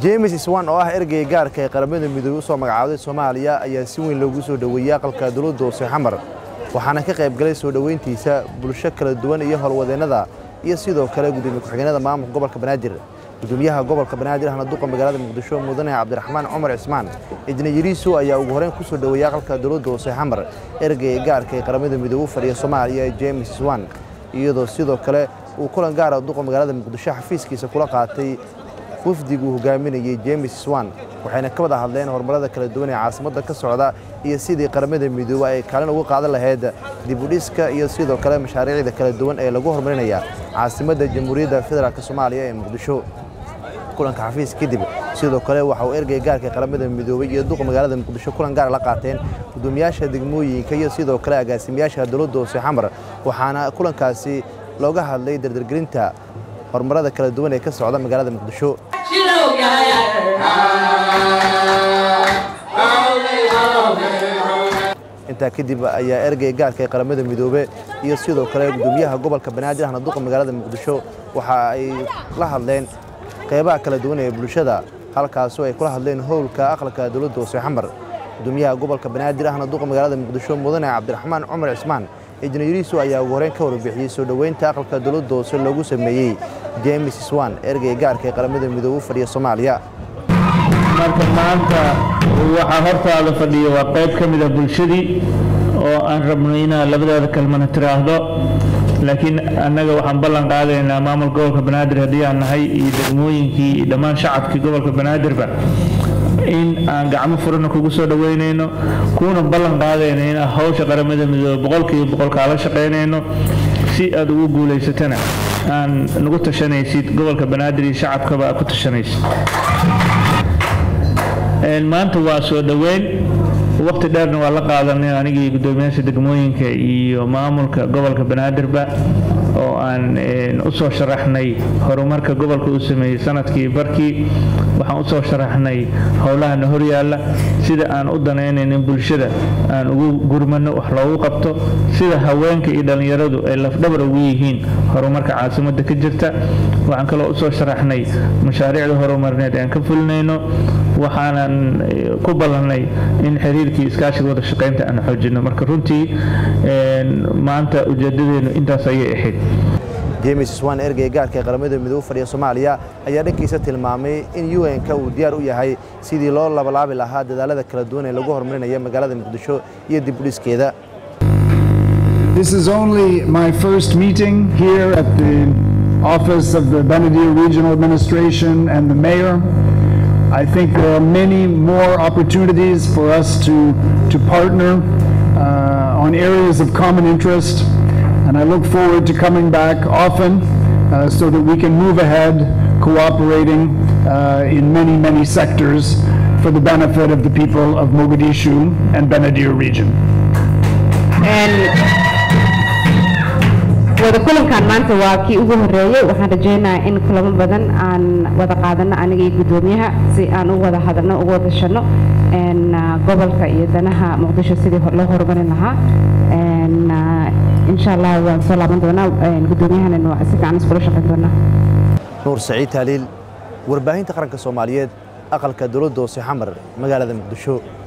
james iswan oo ah ergey gaarka ee qaramada midoobey usoo magacaaday soomaaliya ayaa si weyn loogu soo dhoweeyey aqalka dowladda hoose xamar waxaana ka qayb galay soo dhoweyntiisa bulsho kala duwan iyo howlwadeennada iyo sidoo kale gudoomiye ku-xigeenada maamulka gobolka banaadir gudoomiyaha gobolka banaadir ahna duqa magaalada muqdisho mudane cabdiraxmaan cumar cismaan cidna yariisu ayaa ugu horeyn ku soo dhoweeyey aqalka dowladda hoose xamar ergey gaarka ee qaramada midoobe u fadhiya soomaaliya james iswan iyadoo sidoo kale uu kulan gaara duqa magaalada muqdisho xafiiskiisa kula qaatay wafdiguu hogaaminayey james swan waxayna ka wada hadleen horumarada kala duwan ee caasimadda ka socda iyo sidii qaramada midoobe ay kaalin uga qaadan lahayd dibudhiska iyo sidoo kale mashaariicda kala duwan ee lagu horumarinaya caasimadda jamhuuriyadda federaalk soomaaliya ee muqdisho kulanka xafiis kadib sidoo kale waxa uu ergey gaarka qaramada midoobey iyo duqa magaalada muqdisho kulan gaara la qaateen gudoomiyaasha degmooyinka iyo sidoo kale agaasimayaasha dowladda hoose xamar waxaana kulankaasi looga hadlay dardargelinta horumarada kala duwan ee ka socda magaalada muqdisho intaa kadib ayaa ergey gaarka ee qaramada midoobe iyo sidoo kale gudoomiyaha gobolka banaadir ahna duqa magaalada muqdisho waxa ay la hadleen qeybaha kala duwan ee bulshada halkaasoo ay kula hadleen howlka aqalka dowladda hoose xamar gudoomiyaha gobolka banaadir ahna duqa magaalada muqdisho mudane cabdiraxmaan cumar cismaan ijnayariisu ayaa ugu horeyn ka warbixiyey soo dhoweynta aqalka dowladda hoose loogu sameeyey james swan ergey gaarka ee qaramada midoobe u fadhiya soomaaliya marka maanta waxaa hortaada fadhiya waa qayb ka mida bulshadii oo aan rabno inaad labadaada kalmana tiraahdo laakiin annaga waxaan ballan qaadaynaa maamul gobolka banaadir haddii aan nahay iyo degmooyinkii iyo dhammaan shacabkii gobolka banaadirba in aan gacmo furana kugu soo dhoweynayno kuuna ballan qaadayno inaan hawsha qaramada midoobe boqolkiiba boqol kaala shaqaynayno si aad ugu guulaysatana aan nagu tashanaysid gobolka banaadir iyo shacabkaba aad ku tashanaysid maanta waa soo dhoweyn waqti dheerna waa la qaadanay anigii gudoomiyaasha degmooyinka iyo maamulka gobolka banaadirba oo aan u soo sharaxnay horumarka gobolka uu sameeyey sanadkii barkii waxaan u soo sharaxnay howlahana horyaalla sida aan u danaynayno in bulshada aan ugu gurmano wax loogu qabto sida haweenka iyo dhallinyaradu ay lafdhabar ugu yihiin horumarka caasimadda ka jirta waxaan kaloo usoo sharaxnay mashaariicda horumarineed aan ka fulinayno waxaanan ku ballannay in xiriirkii iskaashiga wada shaqaynta aan xoojino marka runtii maanta ujeedadeenu intaas ayay ahayd james swan ergey gaarka ee qaramada midoobe u fadhiya soomaaliya ayaa dhankiisa tilmaamay in un-ka uu diyaar u yahay sidii loo labalaabi lahaa dadaalada kala duwan ee lagu horumarinaya magaalada muqdisho iyo dibudhiskeeda This is only my first meeting here at the office of the Benadir Regional Administration and the mayor. I think there are many more opportunities for us to, to partner uh, on areas of common interest. And I look forward to coming back often uh, so that we can move ahead cooperating uh, in many, many sectors for the benefit of the people of Mogadishu and Benadir region. wada kulankan maanta waa kii ugu horeeyey waxaan rajaynayaa in kulamo badan aan wada qaadano aniga iyo guddoomiyaha si aan u wada hadalno ugu wada shano gobolka iyo danaha muqdisho sidii loo horumarin lahaa insha allah waan soo laaban doonaa guddoomiyahana si fiican iskula shaqayn doonaa nuur saciid taaliil warbaahinta qaranka soomaaliyeed aqalka dowladda hoose xamar magaalada muqdisho